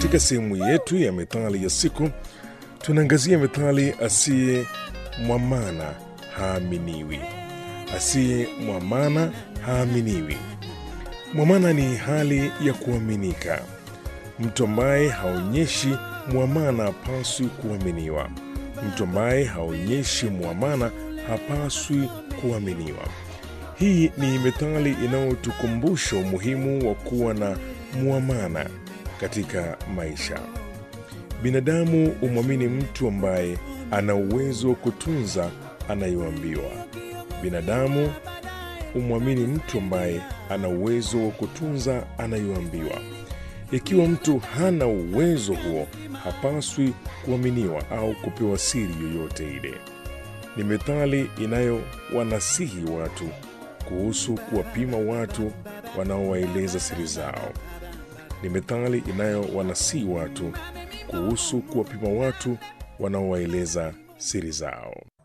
Katika sehemu yetu ya methali ya siku, tunaangazia methali asiye mwamana haaminiwi. Asiye mwamana haaminiwi. Mwamana ni hali ya kuaminika. Mtu ambaye haonyeshi mwamana hapaswi kuaminiwa. Mtu ambaye haonyeshi mwamana hapaswi kuaminiwa. Hii ni methali inayotukumbusha umuhimu wa kuwa na mwamana katika maisha. Binadamu humwamini mtu ambaye ana uwezo wa kutunza anayoambiwa. Binadamu humwamini mtu ambaye ana uwezo wa kutunza anayoambiwa. Ikiwa mtu hana uwezo huo, hapaswi kuaminiwa au kupewa siri yoyote ile. Ni methali inayowanasihi watu kuhusu kuwapima watu wanaowaeleza siri zao. Ni methali inayowanasihi watu kuhusu kuwapima watu wanaowaeleza siri zao.